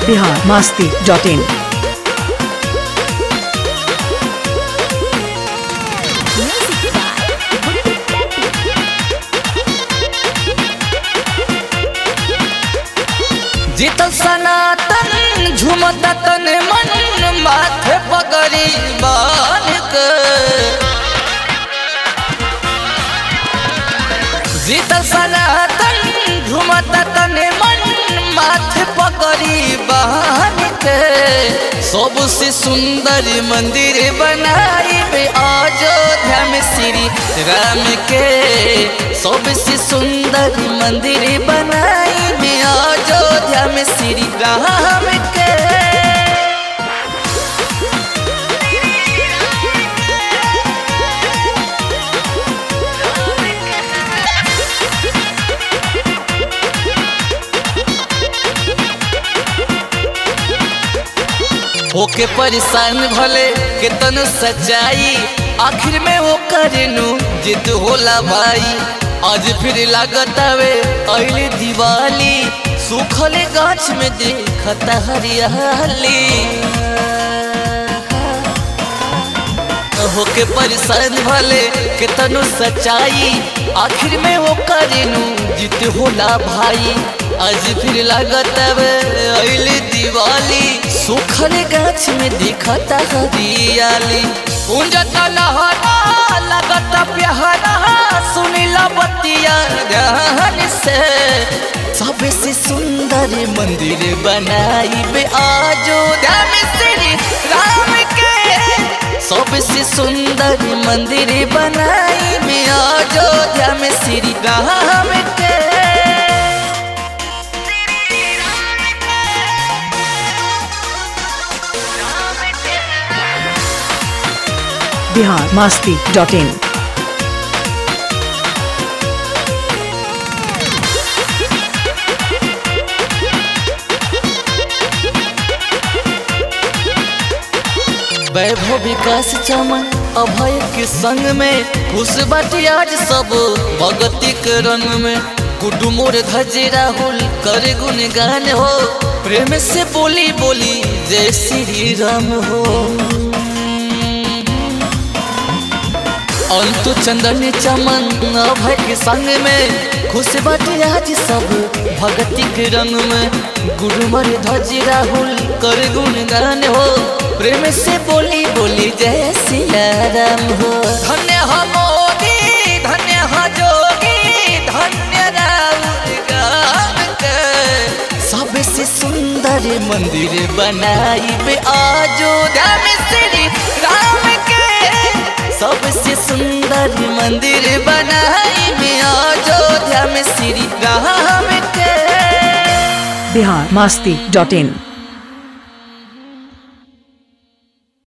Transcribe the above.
बिहार मास्ती डॉट इन जीतल सनातन झुमता तन मन माथे पगड़ी बान के जीतल सनातन झुमता तन मन माथे पगड़ी बान के सबसे सुंदर मंदिर बनाई बे अयोध्या में श्री राम के सबसे सुंदर मंदिर बनाई बे अयोध्या में श्री राम के होके परेशान भले केतन सच्चाई आखिर में वो करेनु जिद होला भाई आज फिर लागत आवे अइले दिवाली सूखले गाछ में देखता हरियाली होके परेशान भले केतनो सच्चाई आखिर में वो करेनु जित होला भाई आज फिर लागत अइले दिवाली सूखले गाछ में दिखता हरियाली पूंजता लहरा लगता प्यारा सुनीला बतिया ध्यान से सबसे सुंदर मंदिर बनाई बे अयोध्या में श्री राम के सबसे सुंदर मंदिर बनाई में अयोध्या में श्री राम के बिहार मास्ती डॉट इन वैभव विकास चमन अभय के संग में खुश बाटी आज सब भगती के रंग में कुटुमोर धज राहुल करे गुणगान हो प्रेम से बोली बोली जय श्री राम हो अंतु चंदन चमन अभय के संग में खुश बाटी आज सब भगती के रंग में गुरुमर ध्वज राहुल कर गुणगान हो प्रेम से बोली बोली जय सिया राम हो धन्य हो मोदी धन्य हो जोगी धन्य राहुल गान के सबसे सुंदर मंदिर बनाई बे अयोध्या में श्री राम के सबसे सुंदर मंदिर बनाई में अयोध्या में श्री राम के बिहार मास्ती डॉट इन